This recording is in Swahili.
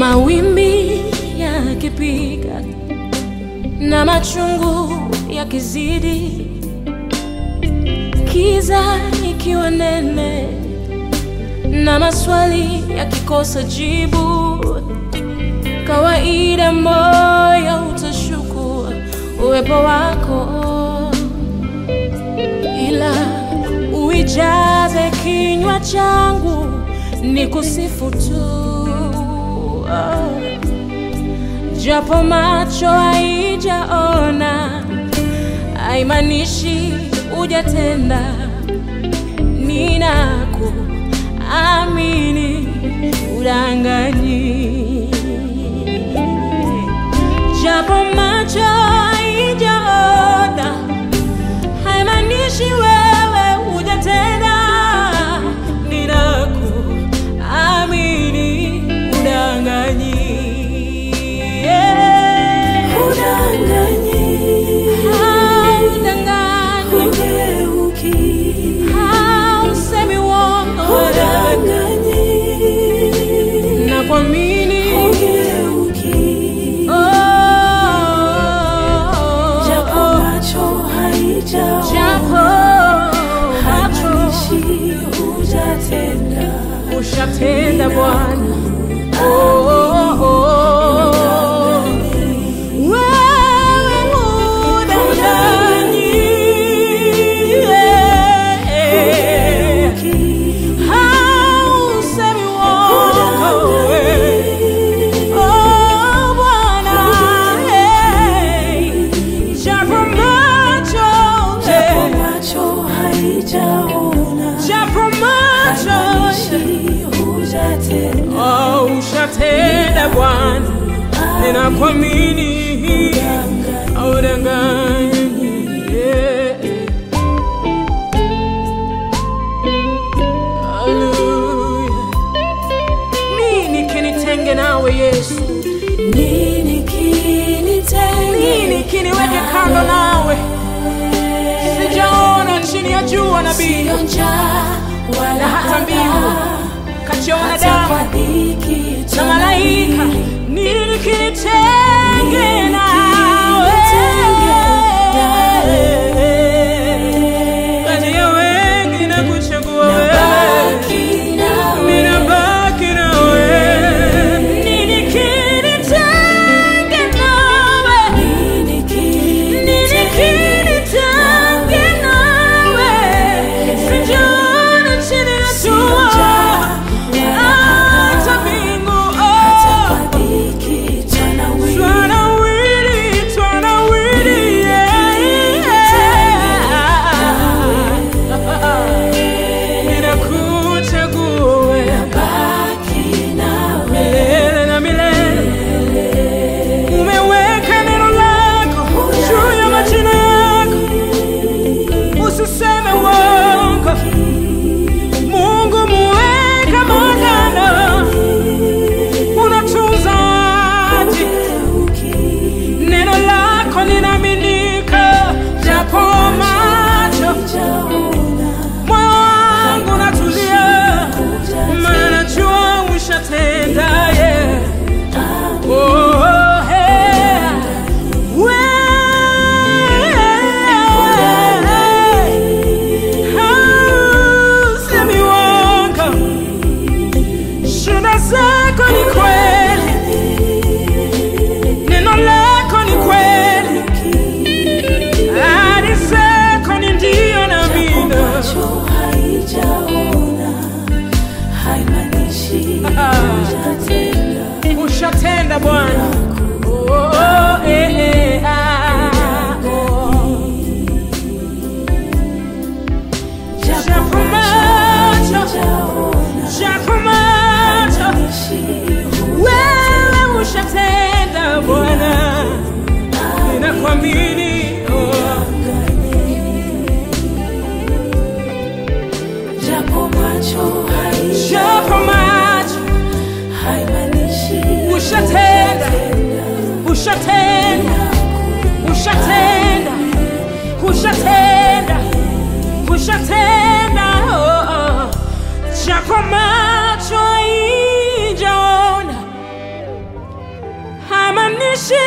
Mawimbi yakipiga na machungu yakizidi, kiza ikiwa nene na maswali yakikosa jibu, kawaida moyo utashuku uwepo wako, ila uijaze kinywa changu ni kusifu tu oh. Japo macho haijaona haimaanishi hujatenda. Ninakuamini, udanganyi. Japo macho haijaona haimaanishi wewe hujatenda. Ninakuamini, udanganyi. Yeah. Haudanganyi. Hausemi uongo. Nakuamini. Oh. Japo macho ushatenda Bwana. Oh, oh, oh. Wewe hudanganyi. Yeah. Hausemi uongo. Oh, Bwana. Hey. Japo macho, hey. Japo macho, oh, ushatenda Bwana, ninakuamini, haudanganyi. Yeah. Hallelujah. Nini kinitenge nawe Yesu? Nini kiniweke kando nawe? Sijaona chini ya jua nabii na hata mbingu kachiona damu na malaika. Nini kinitenge nawe? Kati ya wengi na kuchagua wewe, ninabaki na wewe. Nini kinitenge nawe? Nini kinitenge nawe? Sijaona chini ya jua hata mbingu, oh. Twanawiri, twanawiri, yeah, yeah. Ninakuchagua wewe milele na milele. Umeweka neno lako juu ya majina yako, usiseme uongo. Mungu muweka magano, unatunza ahadi. Neno lako linaaminika, japo macho moyo wangu unatulia, maana najua ushatenda, yeah. Oh, yeah. Wewe, hausemi uongo. Shuhuda zako ni kweli, neno lako ni kweli, ahadi zako ni ndio na amina. Ushatenda Bwana. Oh, oh, eh, eh, ah, oh. Japo macho, japo macho, wewe ushatenda Bwana, ninakuamini oh. Japo macho ushatenda niishi